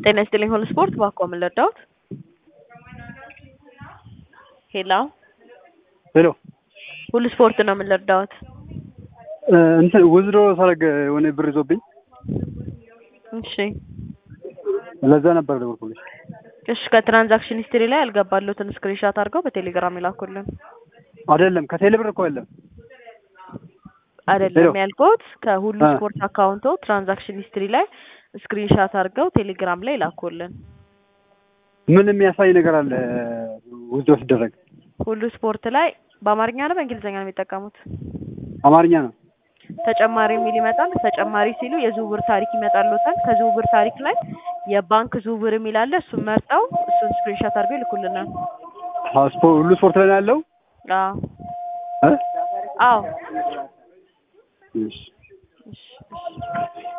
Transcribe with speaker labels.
Speaker 1: ጤና ይስጥልኝ ሁሉ ስፖርት ባኮ ምን ልርዳዎት? ሄሎ
Speaker 2: ሄሎ
Speaker 1: ሁሉ ስፖርት ነው ምን ልርዳዎት?
Speaker 2: እንትን ውዝድሮ ሳረግ የሆነ ብር ይዞብኝ
Speaker 1: እሺ
Speaker 2: ለዛ ነበር ደወልኩልሽ።
Speaker 1: እሺ ከትራንዛክሽን ሂስትሪ ላይ ያልገባሉትን ስክሪንሻት አድርገው በቴሌግራም ይላኩልን።
Speaker 2: አይደለም ከቴሌ ብር እኮ የለም።
Speaker 1: አይደለም
Speaker 2: ሄሎ።
Speaker 1: ያልኩት ከሁሉ
Speaker 2: አ።
Speaker 1: ስፖርት አካውንቶ ትራንዛክሽን ሂስትሪ ላይ ስክሪንሻት አድርገው ቴሌግራም ላይ ይላኩልን።
Speaker 2: ምን የሚያሳይ ነገር አለ? ውዝድሮ ሲደረግ
Speaker 1: ሁሉ ስፖርት ላይ በአማርኛ ነው በእንግሊዝኛ ነው የሚጠቀሙት?
Speaker 2: አማርኛ ነው።
Speaker 1: ተጨማሪ የሚል ይመጣል። ተጨማሪ ሲሉ የዝውውር ታሪክ ይመጣልዎታል። ከዝውውር ታሪክ ላይ የባንክ ዝውውር የሚል አለ። እሱን መርጠው እሱን ስክሪንሻት አድርገው ይልኩልናል።
Speaker 2: አዎ፣ ስፖ- ሁሉ ስፖርት ላይ ነው ያለው።
Speaker 1: አዎ
Speaker 2: እ?
Speaker 1: አዎ
Speaker 2: እሺ
Speaker 1: እሺ እሺ